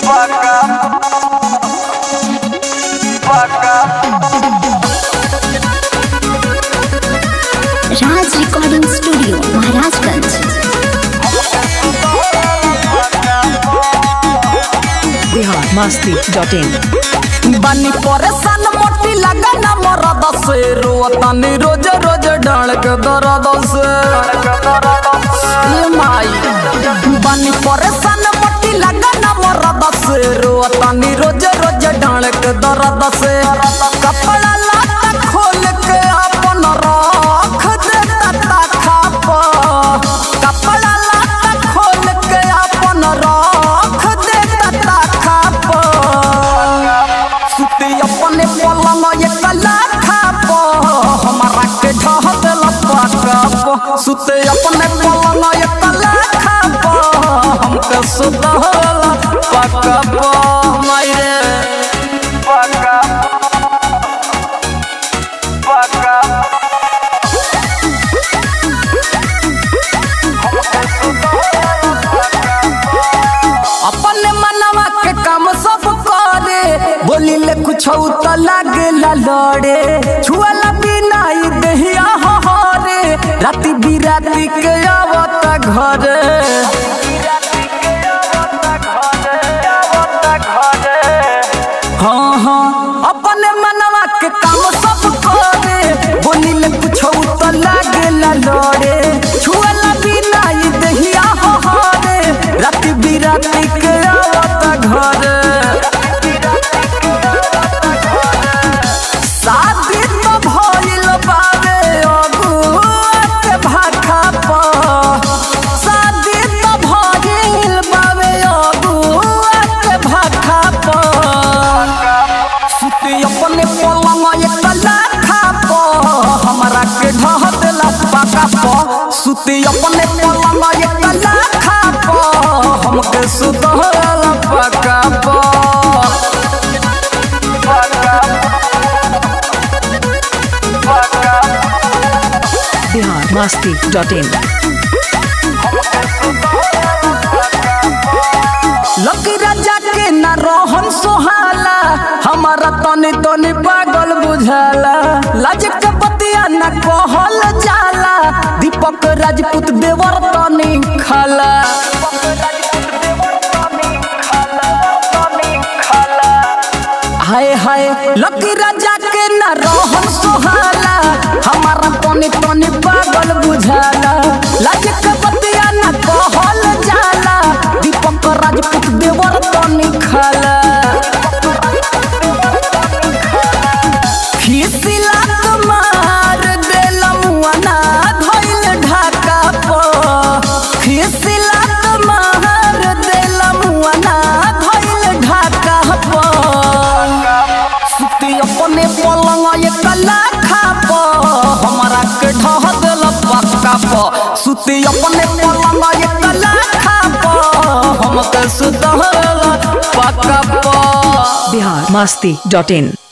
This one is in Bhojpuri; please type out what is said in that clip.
Raj recording studio Maharajganj Bihar Masti dot in बनी परेशान मोटी लगा ना मरद से रोतनी रोज रोज ढड़क दर्द से ये माई बनी परेशान मोटी लगा ना मरद से रोतनी रोज रोज ढड़क दर्द से कपड़ा लाता खोल के अपन रख देता ताखा पर कपड़ा लाता खोल के अपन रख देता ताखा पर सुते अपने पलंग एक लाखा प हमारा के ढह देल पाका सुते अपने पलंग एक लाखा प हमके सुतल पाका प मायरे पाका पाका अपने मनवा के काम सब करे बोली ले कुछ तो लागे ला लड़े छुआला बिना ही दहिया हरे राती बिराती के आवता घरे हाँ हाँ अपने मनवा के काम सब करे बोली ले कुछ तो लागे ला लड़े छुआला बिना ही दहिया हरे राती बिराती के आवता घरे शादी तो भइल बावे अगुआ के भाखा पर शादी तो भइल बावे अगुआ के भाखा पर सुते अपने पलंग एक लाखा पर हमरा के ढह देला पाका पर सुते अपने पलंग एक लाखा पर हमके सुतला पाका पर बिहार मस्ती डॉट इन लकी राजा के न रोहन सोहाला हमारा तनी तनी पागल बुझाला लाज के बतिया न कहल जाला दीपक राजपूत देवर तनी खाला हाय हाय लकी राजा के न रोहन सोहाला हमारा तनी तनी पागल बुझाला लाज के बतिया न कहल जाला दीपक राजपूत देवर तनी खाला खिसिला मार देल मुआना धइल ढाका प खिसिला मार देल मुआना धइल ढाका प सुती अपने पलंग एक लाखा प हमारा के ढह देल पक्का प सुती अपने पलंग एक लाखा प हमके सुतल पक्का प बिहार मस्ती डॉट इन